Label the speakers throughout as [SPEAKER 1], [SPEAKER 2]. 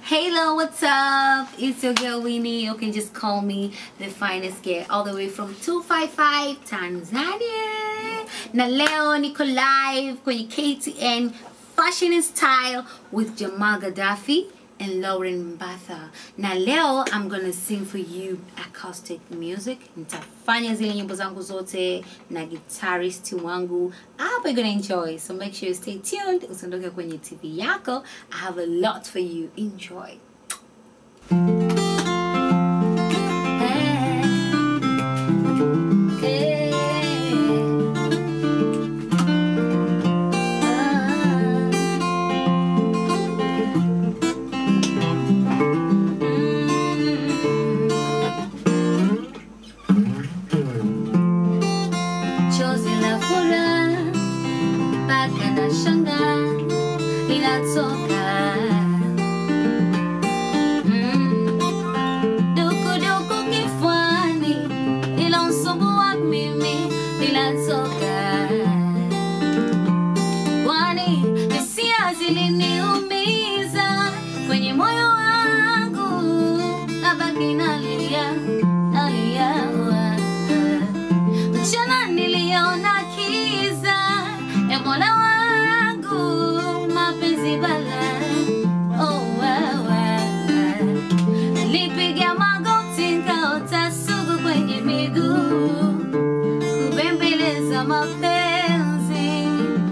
[SPEAKER 1] Hello, what's up? It's your girl Winnie. You can just call me the finest girl all the way from 255 Tanzania. Na leo niko live kwenye KTN Fashion and Style with Jamal Gaddafi and Lauren Mbatha. Na leo I'm gonna sing for you acoustic music. Nitafanya zile nyimbo zangu zote na guitarist wangu. I hope you're gonna enjoy. So make sure you stay tuned. Usiondoke kwenye TV yako. I have a lot for you. Enjoy. Hey. Chozi la furaha mpaka na shanga linatoka Mm. dukuduku kifuani lilomsumbua mimi linatoka kwani hisia ziliniumiza kwenye moyo wangu nabaki nalia nalia mchana niliona kiza ya mola wangu mapenzi bala oh, wewe nilipiga magoti nkaota sugu kwenye miguu kubembeleza mapenzi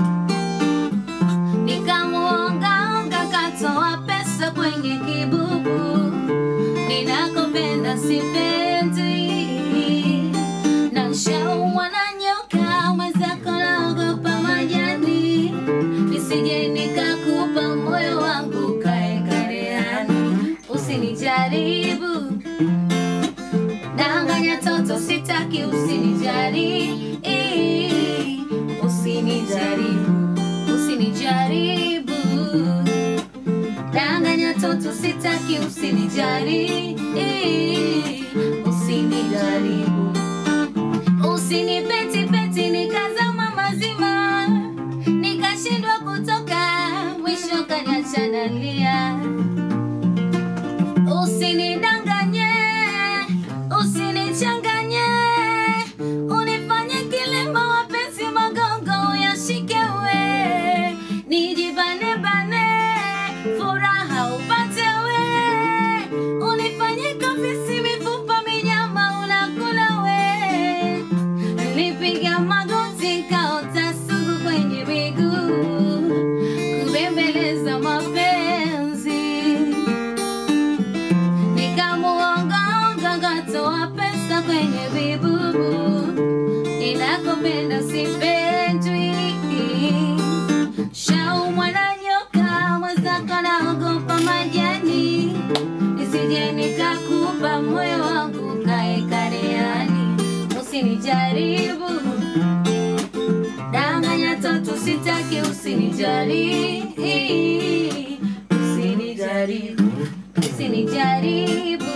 [SPEAKER 1] nikamuongaonga katoa pesa kwenye kibubu ninakopenda sipendi na shaumwa na nyoka mwenzako naogopa majani nisije nikakupa moyo wangu kae kareani usinijaribu danganya toto sitaki usinijaribu usinijaribu usinijaribu danganya toto sitaki usinijaribu usinijaribu usinipetipeti nikazama mazima nikashindwa kutoka mwisho kaniachanalia usinidanganye usinichanganye unifanye kilema wapenzi magongo uyashike we nijibanebane furaha upate we unifanye kafisi mifupa minyama unakula we nilipiga magoti kaota sugu kwenye miguu kubembeleza mapenzi nikamuongaonga ngatoa pesa kwenye vibubu ninakopenda sipendwi shaumwa na nyoka mwenzako naogopa majani nisije nikakupa moyo wangu kae kareani usinijaribu danganya toto sitaki usinijaribu usinijaribu usinijaribu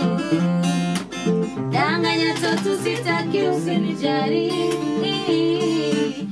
[SPEAKER 1] danganya toto sitaki usinijaribu